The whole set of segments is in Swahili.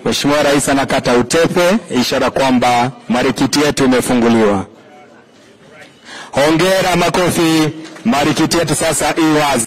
Mheshimiwa Rais anakata utepe, ishara kwamba marikiti yetu imefunguliwa. Hongera, makofi. Marikiti yetu sasa i wazi.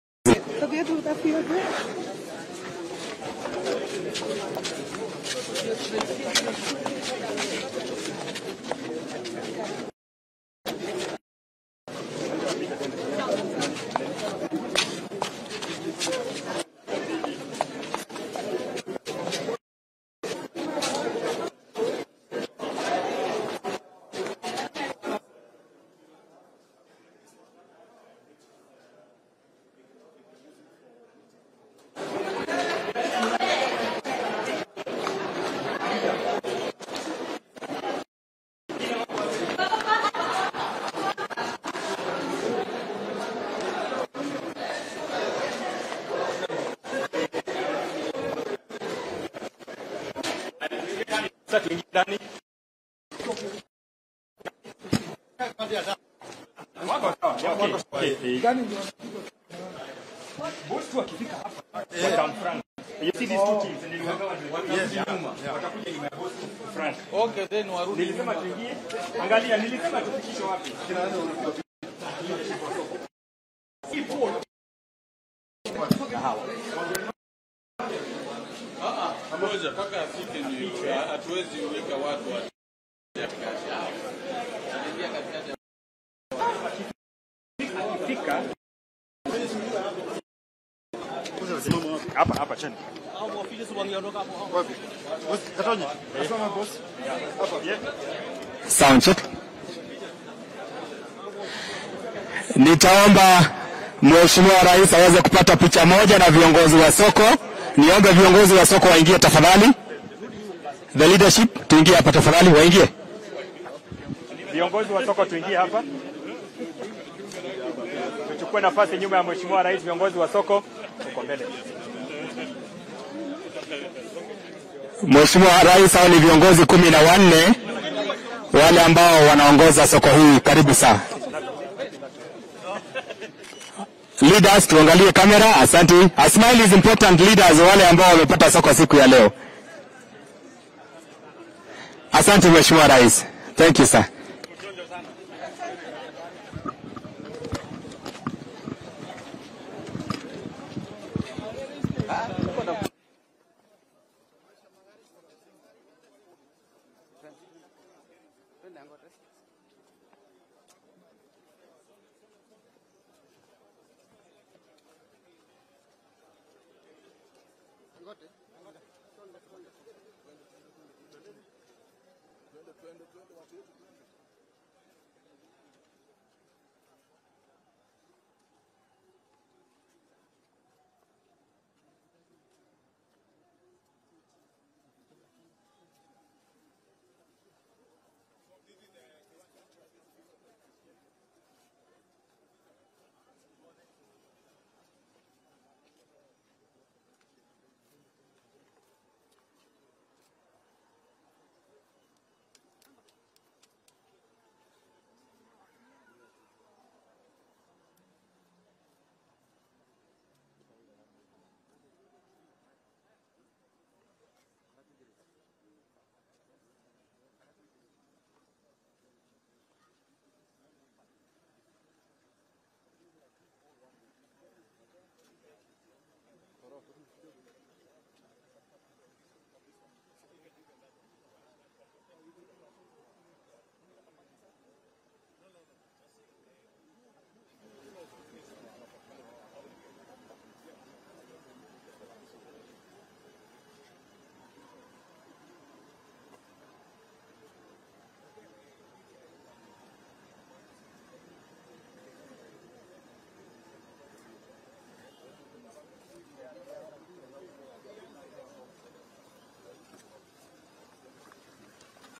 Sasa tuingie ndani. Wako sawa, wako sawa. Eh, eh. Boss tu akifika hapa, wata Frank. You see these two teams, niliwagawa watakuja nyuma. Watakuja nyuma ya boss Frank. Okay, then warudi. Nilisema tuingie. Angalia, nilisema tufikishe wapi? Ngoja mpaka afike ndio. Hatuwezi weka watu wa Fika. Hapa hapa chini. Sound check. Nitaomba Mheshimiwa Rais aweze kupata picha moja na viongozi wa soko. Niombe viongozi wa soko waingie tafadhali. The leadership tuingie hapa tafadhali, waingie. Viongozi wa soko tuingie hapa. Tuchukue nafasi nyuma ya Mheshimiwa Rais, viongozi wa soko uko mbele. Mheshimiwa Rais, hao ni viongozi kumi na wanne wale ambao wanaongoza soko hii. Karibu sana. Leaders, tuangalie kamera. Asante. A smile is important leaders, wale ambao wamepata soko siku ya leo. Asante Mheshimiwa Rais. Thank you sir. Twende, twende, twende watu wetu.